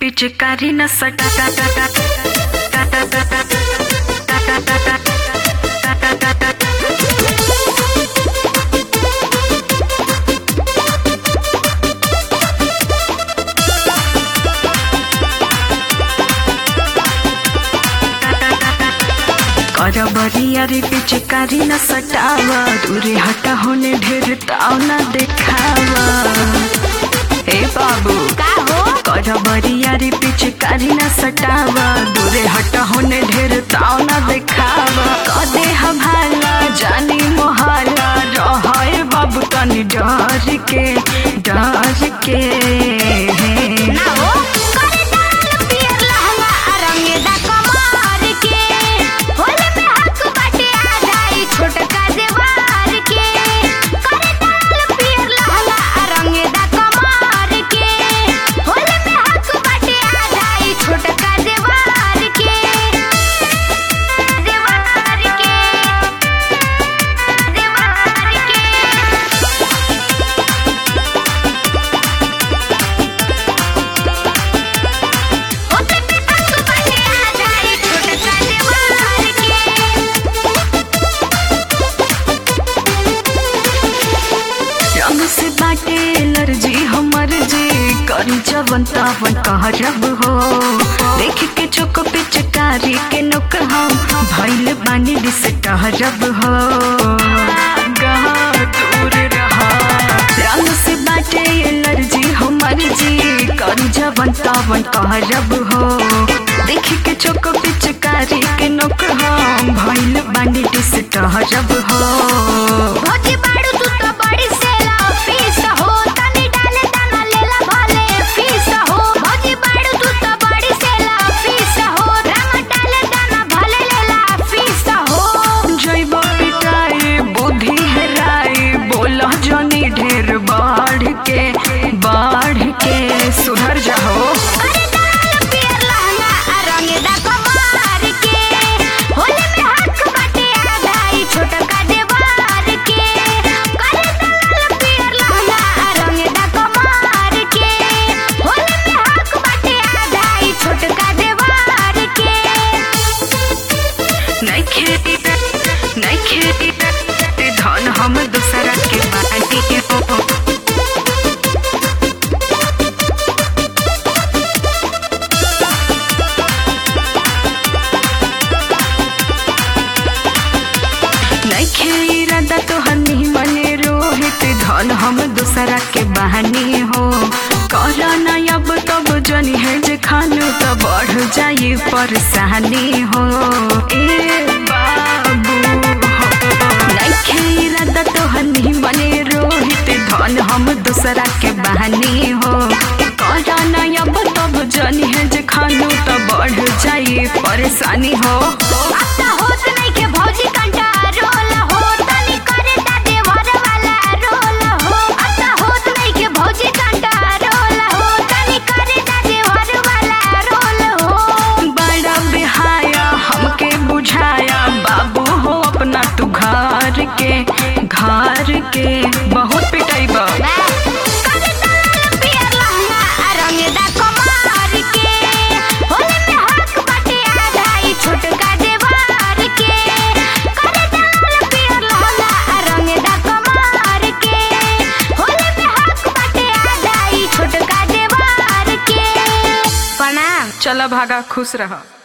पिचकारी न सटा कर बरिया रे पिचकारी न सटावा दूरे हटा होने ढेर ताव न देखावा ए बाबू का हो कर बरिया रे पिचकारी न सटावा दूरे हटा होने ढेर ताव न देखावा कदे हभाला जानी मोहाला रहे बाबू तनी डर के डर के ना हो करे डाल पियर लहंगा रंगेदा कमार के होले में हक बाटे आ जाई छोटका देवार के करे डाल पियर लहंगा रंगेदा कमार के होले में हक बाटे आ जाई छोटका देवार के देवार के देवार के होले में हक बाटे आ जाई छोटका देवार के रंग से बाटे एलर्जी हमर जे करी जवन तावन कहरब हो देख के चोक पिचकारी के नुक हम भइल बानी दिस टहरब हो गहा दूर रहा रंग से बाटे एलर्जी हमर जे करी जवन तावन कहरब हो देख के चोक पिचकारी के नुक हम भइल बानी दिस टहरब हो भोजी बाड़ू तू तो बड़ी सेला फीस हो तनी डाले दाना लेला भले फीस हो भोजी बाड़ू तू तो बड़ी सेला फीस हो रंग डाले दाना भले लेला फीस हो जैब पिटाई बुद्धि हेराई बोला जनी ढेर बाढ़ के बाढ़ के सुधर जाओ अरे डाल पियर लहंगा रंगेदा कमार के होले में हक बाटे आ जाई छोटका देवार के करे डाल पियर लहंगा रंगेदा कमार के होले में हक बाटे आ जाई छोटका देवार के नहीं खेती नहीं खेती धन हम दूसरा के बाटी हो नइखे इरादा तोहर मने रोहित धन हम दूसरा के बहानी हो कर अब तब जनी है जे खानु त बढ़ जाई परेशानी हो ए बाबू नइखे इरादा तोहर मने रोहित धन हम दूसरा के बहानी हो कर अब तब जनी है जे खानु त बढ़ जाई परेशानी हो अब त होत नहीं के भौजी कंटा रोल हो तनी करे दा देवर वाला रोल हो अब त होत नहीं के भौजी कंटा रोल हो तनी करे दा देवर वाला रोल हो बड़ा बिहाया हमके बुझाया बाबू हो अपना तू घर के घर के बहुत पिटाई बा करे डाल पियर लहंगा रंगदा कमार के होले में हक बाटे आ जाई छोटका देवार के करे डाल पियर लहंगा रंगदा कमार के होले में हक बाटे आ जाई छोटका देवार के प्रणाम चला भागा खुश रहा